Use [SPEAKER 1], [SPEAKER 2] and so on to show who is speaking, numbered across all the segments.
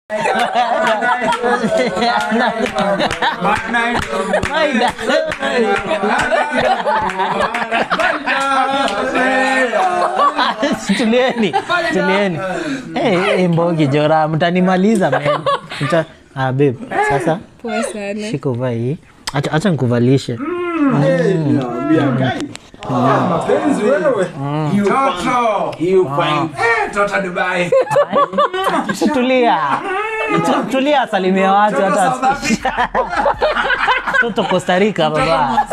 [SPEAKER 1] Maida. tulieni tulieni hey, hey, mbogi jora mtanimaliza man. Mta, ah, babe sasa
[SPEAKER 2] Poa sana.
[SPEAKER 1] shika uvaa hii acha acha nikuvalishe
[SPEAKER 3] Mapenzi wewe. Toto. Toto Dubai.
[SPEAKER 1] tulia Tu- tulia salimia watu
[SPEAKER 3] Toto
[SPEAKER 1] hata
[SPEAKER 3] South Africa.
[SPEAKER 1] toto costa rica baba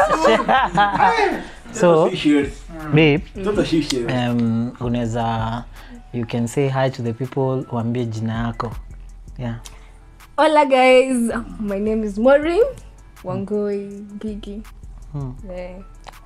[SPEAKER 1] so babe
[SPEAKER 3] Toto shishi.
[SPEAKER 1] um, unaweza you can say hi to the people uambie jina yako yeah
[SPEAKER 2] Hola guys, my name is Maureen Wangoi Gigi. Yeah.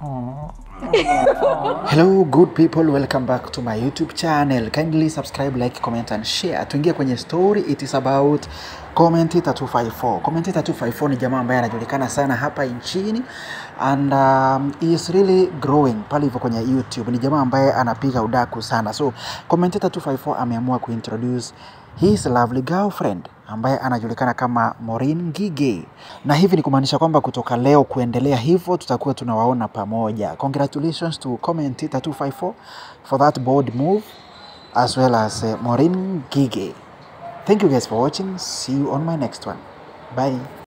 [SPEAKER 4] Hello good people, welcome back to my YouTube channel. Kindly subscribe, like, comment and share. Tuingie kwenye story, it is about Commentator 254. Commentator 254 ni jamaa ambaye anajulikana sana hapa nchini and um, he is really growing pale hivyo kwenye YouTube. Ni jamaa ambaye anapiga udaku sana. So Commentator 254 ameamua kuintroduce his lovely girlfriend ambaye anajulikana kama Maureen Gige, na hivi ni kumaanisha kwamba kutoka leo kuendelea hivyo tutakuwa tunawaona pamoja. Congratulations to Commentator 254 for that bold move as well as uh, Maureen Gige. Thank you guys for watching. See you on my next one. Bye.